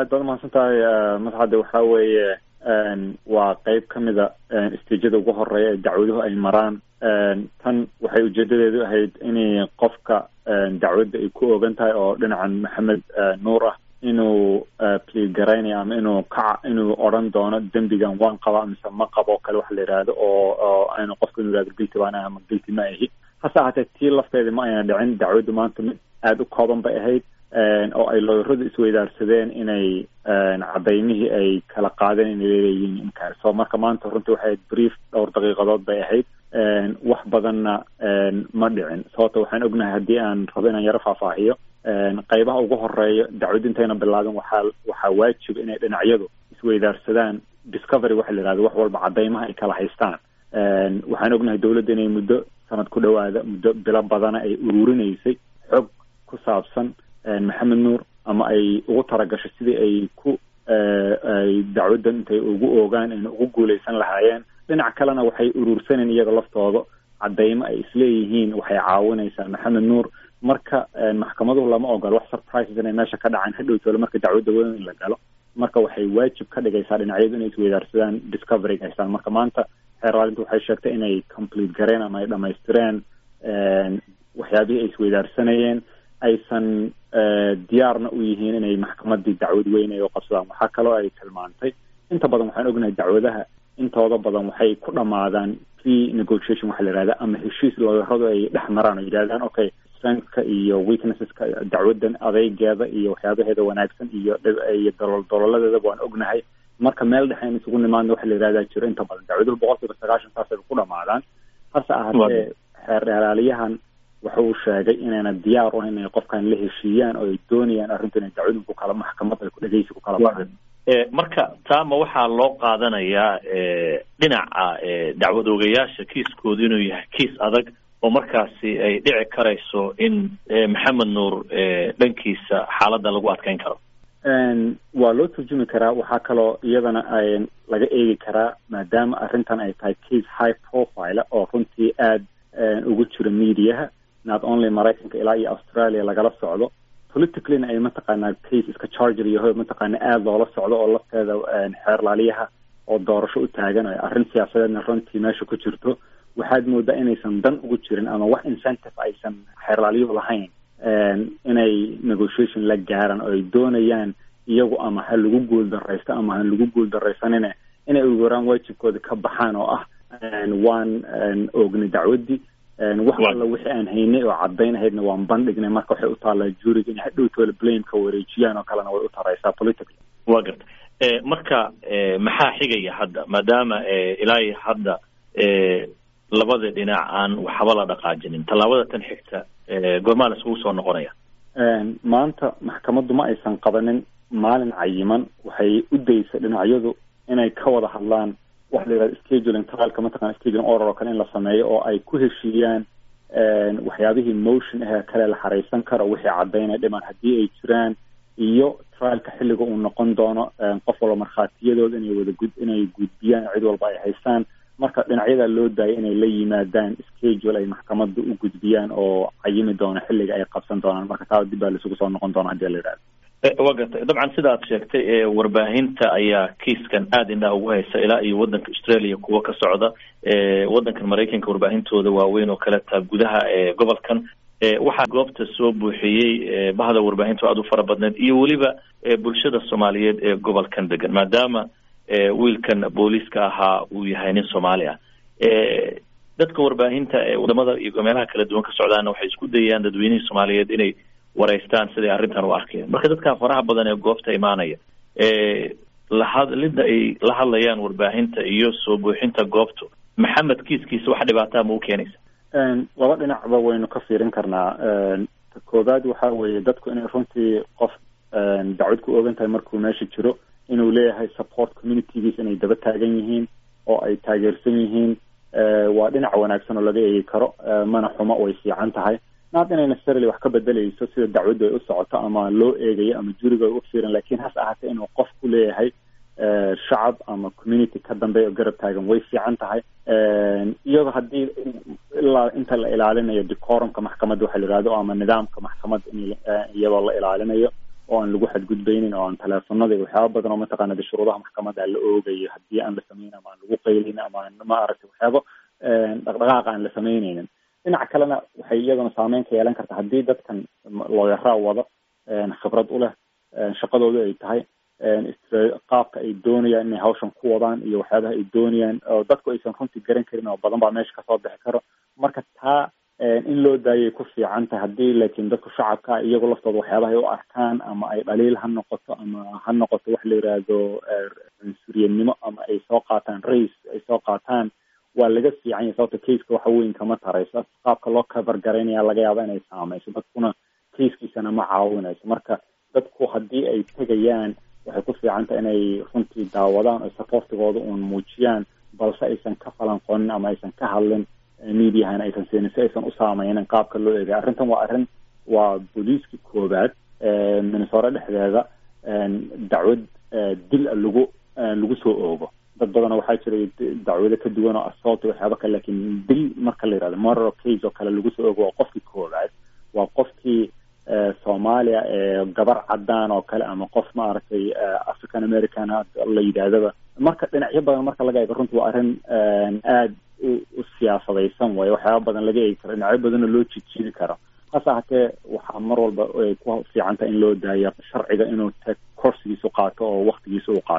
aad baad umahadsan tahay madxadde waxa weeye waa qeyb ka mida stejada ugu horeeya ee dacwaduhu ay maraan tan waxay ujeedadeedu ahayd inay qofka dacwadda ay ku ogan tahay oo dhinacan maxamed nuur ah inuu plea garaynayo ama inuu kaca inuu odran doono dembigan waan qabaa mise ma qabo kale waxa la yidhaahdo oo oo aynu qofka inu yihahdo gilti baan ah ama gilti ma ahi hase ahaatee tii lafteeda ma ayna dhicin dacwaddu maanta mid aada u kooban bay ahayd oo ay looyaradu isweydaarsadeen inay cadaymihii ay kala qaadeen inay leeyihiin inkaar so marka maanta runtii waxay ahayd brief dhowr daqiiqadood bay ahayd wax badanna ma dhicin sababto waxaan ognahay haddii aan rabo inaan yaro faahfaahiyo qaybaha ugu horeeya dacwad intayna bilaabin waxaa waxaa waajib inay dhinacyadu isweydaarsadaan discovery waxa la yihahdo wax walba cadaymaha ay kala haystaan waxaan ognahay dawladda inay muddo sanad ku dhawaada muddo bilo badana ay ururinaysay xog ku saabsan maxamed nuur ama ay ugu talagasho sidii ay ku ay dacwaddan intay ugu oogaan ayna ugu guuleysan lahaayeen dhinac kalena waxay urursaneen iyaga laftooda cadaymo ay isleeyihiin waxay caawinaysaa maxamed nuur marka maxkamaduhu lama ogolo wax surprises inay meesha ka dhacaan hadhowtoola marka dacwadda weyn in la galo marka waxay waajib ka dhigaysaa dhinacyadu inay isweydaarsadaan discoveryg haystaan marka maanta xeerlaalintu waxay sheegtay inay complete gareen ama ay dhamaystireen waxyaabihii ay isweydaarsanayeen aysan diyaarna u yihiin inay maxkamadii dacwad weyn ay u qabsadaan waxaa kaloo ay tilmaantay inta badan waxaan ognahay dacwadaha intooda badan waxay ku dhamaadaan pre negotiation waxa la yihahda ama heshiis looyaradu ay dhex maraan oo yidhahdaan okay strengthka iyo weaknesseska dacwaddan adeygeeda iyo waxyaabaheeda wanaagsan iyo iyo dolol dololadeeda waan ognahay marka meel dhexe in isugu nimaadna waxa la yihahdaa jiro inta badan dacwaduhu boqol kiiba sagaashan saasay ku dhamaadaan hase ahaatee xeerdheeraaliyahan waxa uu sheegay inayna diyaar u ahayn inay qofkan la heshiiyaan oo ay doonayaan arrintu inay dacwadu ku kala maxkamad ay dhegeysi ku kala baxaan marka taama waxaa loo qaadanayaa dhinaca dacwad oogayaasha kiiskoodu inuu yahay kiis adag oo markaasi ay dhici karayso in maxamed nuur dhankiisa xaaladda lagu adkeyn karo waa loo turjumi karaa waxaa kaloo iyadana ay laga eegi karaa maadaama arrintan ay tahay case high profile oo runtii aada ugu jiro mediaha not only maraykanka ilaa iyo australia lagala socdo politicallyna ay mataqaanaa case iska charger yaho mataqaana aada loola socdo oo lafteeda xeerlaaliyaha oo doorasho u taagan oo arrin siyaasadeedna runtii meesha ku jirto waxaad moodaa inaysan dan ugu jirin ama wax incentive aysan xeerlaaliyuhu lahayn inay negotiation la gaaraan oo ay doonayaan iyagu ama ha lagu guul daraysto ama ha lagu guul daraysanine inay ugu yaraan waajibkooda ka baxaan oo ah waan oognay dacwaddii wax alla wixii aan haynay oo caddayn ahaydna waan bandhignay marka waxay u taallaa juuriga inay hadhowtoola blameka wareejiyaan oo kalena way u taraysaa politically wa garta marka maxaa xigaya hadda maadaama ilaa iyo hadda labada dhinac aan waxba la dhaqaajinin tallaabada tan xigta goormaa la isugu soo noqonaya maanta maxkamaddu ma aysan qabanin maalin cayiman waxay u daysay dhinacyadu inay ka wada hadlaan waxa la yihahda scheduling trialka mataqana scheduling order oo kale in la sameeyo oo ay ku heshiiyaan waxyaabihii motion ahee kale la xareysan karo wixii caddaynaya dhiman haddii ay jiraan iyo trialka xilliga uu noqon doono qof walba markhaatiyadooda inay wada gud inay gudbiyaan cid walba ay haystaan marka dhinacyadaa loo daayay inay la yimaadaan schedule ay maxkamadda u gudbiyaan oo cayimi doono xilliga ay qabsan doonaan marka taa dib baa laisugu soo noqon doona hadii la yidhahdo wa gartay dabcan sida ad sheegtay warbaahinta ayaa kiiskan aada indhaha ugu haysa ilaa iyo waddanka australia kuwa ka socda waddankan maraykanka warbaahintooda waaweyn oo kale taa gudaha gobolkan waxaa goobta soo buuxiyey bahda warbaahinta aada u fara badneed iyo weliba bulshada soomaaliyeed ee gobolkan degan maadaama wiilkan booliiska ahaa uu yahay nin soomaali ah dadka warbaahinta ee wadamada iyo meelaha kala duwan ka socdaana waxay isku dayayaan dadweynihii soomaaliyeed inay wareystaan siday arrintan u arkeen marka dadka faraha badan ee goobta imaanaya lahadlida ay la hadlayaan warbaahinta iyo soo buuxinta goobtu maxamed kiiskiisa wax dhibaataa ma u keenaysa laba dhinacba waynu ka fiirin karnaa ta koowaad waxa weeye dadku inay runtii qof dacwad ku ogan tahay markuu meesha jiro inuu leeyahay support communitygiis inay daba taagan yihiin oo ay taageersan yihiin waa dhinac wanaagsan oo laga eegi karo mana xumo way fiican tahay naad inay necessarily wax ka bedelayso sida dacwaddu ay u socoto ama loo eegayo ama juriga ay u fiiran lakin hase ahaatee inuu qof ku leeyahay shacab ama community ka dambeeya oo garab taagan way fiican tahay iyadoo haddii ilaa inta la ilaalinayo decorumka maxkamadda waxa la yihahdo ama nidaamka maxkamadda in iyadoo la ilaalinayo oo aan lagu xadgudbaynin oo aan teleefonada waxyaaba badan oo mataqaana de shuruudaha maxkamadda la oogayo haddii aan la samayn ama aan lagu qaylin ama aan maaragtay waxyaabo dhaqdhaqaaqa aan la samaynaynin dhinaca kalena waxay iyaduna saameyn ka yeelan karta haddii dadkan looyaraa wada khibrad u leh shaqadooda ay tahay qaabka ay doonayaan inay hawshan ku wadaan iyo waxyaabaha ay doonayaan oo dadku aysan runtii garan karin oo badan baa meesha kasoo bixi karo marka taa in loo daayay ku fiican tahay haddii laakiin dadku shacabka iyagu laftooda waxyaabaha ay u arkaan ama ay dhaliil ha noqoto ama ha noqoto wax la yidhaahdo cunsuriyadnimo ama ay soo qaataan race ay soo qaataan waa laga fiican yahay sababta caseka waxa weyn kama tarayso qaabka loo cover garaynaya laga yaaba inay saameyso dadkuna casekiisana ma caawinayso marka dadku haddii ay tegayaan waxay ku fiican tahay inay runtii daawadaan oo supportigooda uun muujiyaan balse aysan ka falanqonin ama aysan ka hadlin mediahana aysan siinin si aysan u saameynin qaabka loo eegay arrintan waa arrin waa booliiskii koobaad minnesota dhexdeeda dacwad dil lagu lagu soo oogo dad badana waxaa jiray dacwado ka duwan oo assault waxyaaba kale lakin dil marka la yihahdo moral case oo kale lagu soo oogo waa qofkii koobaad waa qofkii soomaaliya ee gabar cadaan oo kale ama qof maaragtay african american la yidhaahdaba marka dhinacyo badan marka laga eego runtii waa arrin aada u siyaasadaysan waayo waxyaaba badan laga eegi karo dhinacyo badanoo loo jijiidi karo hase ahatee waxaa mar walba ay ku fiican tahay in loo daayo sharciga inuu te korsigiisu qaato oo waktigiisa u qaato